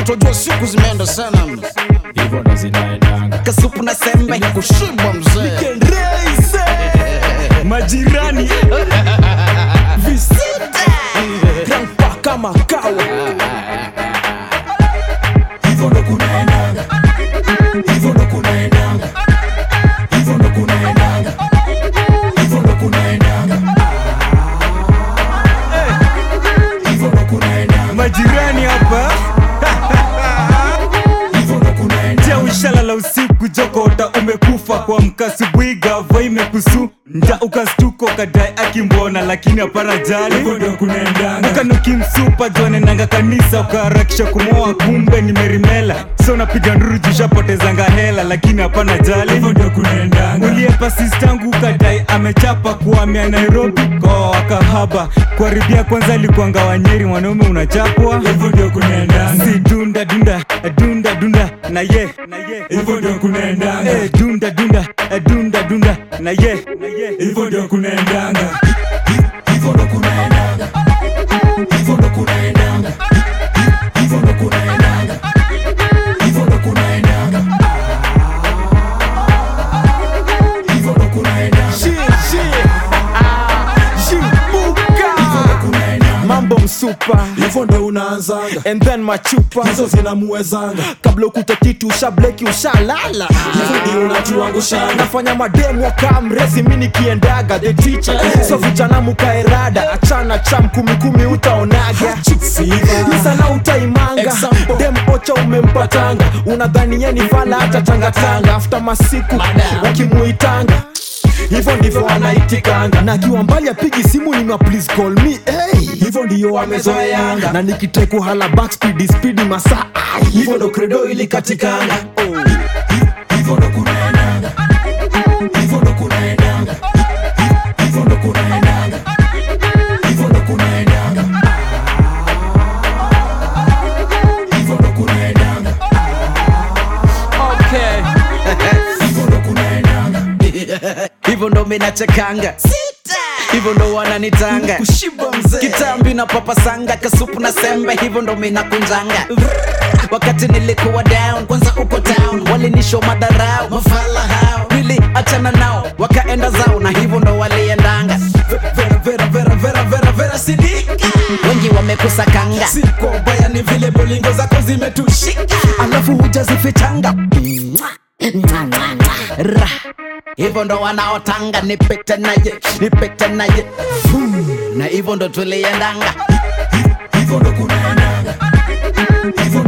tojua siku zimeenda sana hivyo ndo zinaendanga kasupu na sembe kushiba mzee majirani visita grandpa kama kawa hivyo ndo kunaendanga hivyo ndo kunaendanga hivyo ndo kunaendanga hivyo ndo kunaendanga hivyo ndo kunaendanga majirani hapa hivyo ndo kunaendanga ja ushalala usiku jokota umekufa kwa mkasubuhi gava imekusu nda ukastuko kadai akimbona lakini hapana jali hivyo ndo kunaendanga ukanukimsupa jwanenanga kanisa ukaharakisha kumoa kumbe nimerimela so napiga nduru jushapotezanga hela lakini hapana jali hivyo ndo kunaendanga uliepa sistangu ukadai amechapa kuhamia nairobi kwa wakahaba kuharibia kwanza alikuanga wanyeri mwanaume unachapwa hivyo ndo kunaendanga si dunda dunda dunda dunda na ye na ye hivyo ndo kunaendanga Eh, dunda dunda dunda dunda na ye na ye hivyo ndo kunaendanga hivyo ndo kunaendanga hivyo ndo kunaendanga hivyo ndo kunaendanga hivyo ndo kunaendanga hivyo ndo kunaendanga hivyo ndo kunaendanga mambo msupa hivyo ndo unaanzanga and then machupa hizo zinamuwezanga kabla ukute kitu ushableki ushalala hivyo ndio unatuangushanga nafanya mademu wakaa mrezi mi nikiendaga the teacher so vijana mukaerada achana cham kumikumi utaonaga sana utaimanga Example. dem ocha umempatanga unadhani ye ni vala hata tangatanga after masiku wakimuitanga hivyo ndivyo anaitikanga na akiwa mbali apigi simu nima please call me hey. hivyo ndio wamezoeanga na nikiteku hala backspeed speed masaa ai. hivyo ndo kredo ilikatikanga hivyo ndo kunaendanga hivyo ndo kunaendanga hivyo ndo kunaendanga hivyo ndo kunaendanga hivyo ndo kunaendanga hivyo ndo kunaendanga hivyo ndo minachekanga hivyo ndo wananitanga kitambi na papasanga kasupu na sembe hivyo ndo minakunjanga wakati nilikuwa down kwanza uko town walinisho madarau mafala hao niliachana nao wakaenda zao na hivyo ndo waliendanga vera vera vera vera vera vera sidika wengi wamekusakanga siko baya ni vile bolingo zako zimetushika alafu hujazifichanga Ra. hivyo ndo wanaotanga nipete naye nipete naye Vum. na hivyo ndo tuliendanga hivyo ndo kunaendanga hivyo